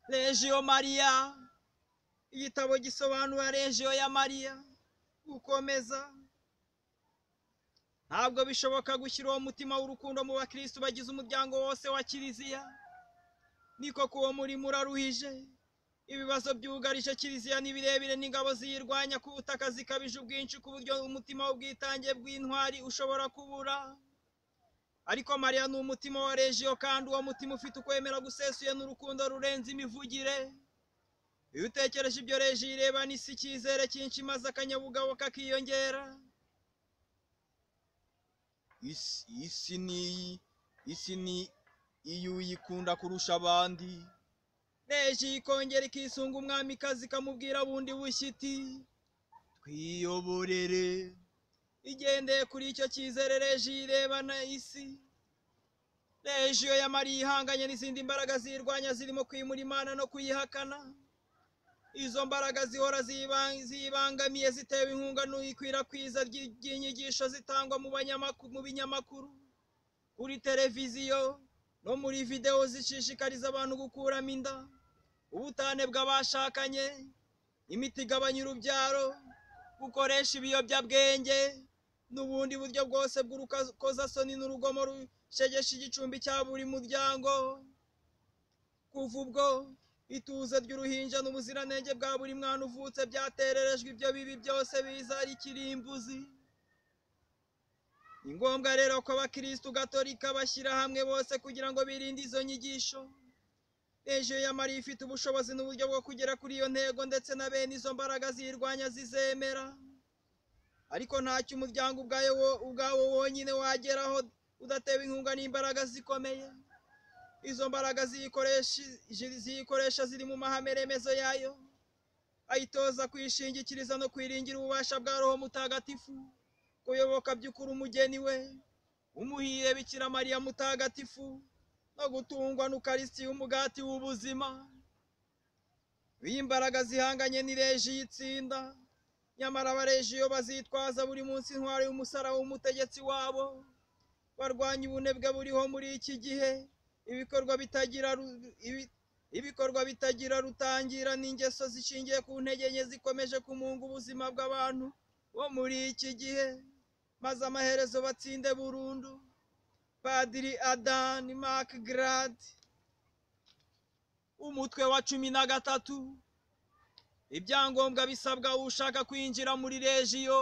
regiyo mariya igitabo gisobanura regiyo ya mariya gukomeza ntabwo bishoboka gushyira uwo mutima w'urukundo mu bakirisitu bagize umuryango wose wa kiliziya niko kuwo murimo uraruhije ibibazo byugarije kiliziya ni birebire n'ingabo ziyirwanya ku butaka zikabije ubwinshi ku buryo umutima w'ubwitange bw'intwari ushobora kubura ariko mariya ni umutima wa regiyo kandi uwo mutima ufite ukwemera gusesuye n'urukundo rurenze imivugire iyo utekereje ibyo regiyo ireba n'isi icyizere cyinshi maze akanyabugabo kakiyongera isi ni isi ni iyo uyikunda kurusha abandi reji ikongera ikisunga umwamikazi ikamubwira bundi bushya iti twiyoborere igendeye kuri icyo cyizere reji irebana isi rejiyo ya mariya ihanganye n'izindi mbaraga ziyirwanya zirimo kwimura imana no kuyihakana izo mbaraga zihora ziyiba- ziyibangamiye zitewe inkunga n'ikwirakwiza ry- ry'inyigisho zitangwa mu banyamakuru mu binyamakuru kuri televiziyo no muri videwo zishishikariza abantu gukuramo inda ubutane bw'abashakanye imiti igabanya urubyaro gukoresha ibiyobyabwenge n'ubundi buryo bwose bw'urukozasoni n'urugomo rushegesha igicumbi cya buri muryango kuva ubwo ituze ry'uruhinja n'ubuziranenge bwa buri mwana uvutse byatererejwe ibyo bibi byose biza ari ikirimbuzi ni ngombwa rero ko abakirisitu gatolika bashyira hamwe bose kugira ngo birinde izo nyigisho rejiyo ya mariya ifite ubushobozi n'uburyo bwo kugera kuri iyo ntego ndetse na bene izo mbaraga ziyirwanya zizemera ariko ntacyo umuryango ubwayo wo- ubwawo wonyine wageraho udatewe inkunga n'imbaraga zikomeye izo mbaraga ziyikoresha ziyikoresha ziri mu mahame remezo yayo ayitoza kwishingikiriza no kwiringira ububasha bwa roho mutagatifu kuyoboka by'ukuri umugeni we umuhire bikira mariya mutagatifu no gutungwa n'ukarisitiya umugati w'ubuzima iyo imbaraga zihanganye ni reji y'itsinda nyamara abarejiyo bazitwaza buri munsi intwaro y'umusaraba w'umutegetsi wabo barwanya ubunebwe buriho muri iki gihe ibikorwa bitagira ru- ibi- ibikorwa bitagira rutangira n'ingeso zishingiye ku ntege nke zikomeje kumunga ubuzima bw'abantu bo muri iki gihe maze amaherezo batsinde burundu padiri adani makigaradi umutwe wa cumi na gatatu ibyangombwa bisabwa ushaka kwinjira muri rejiyo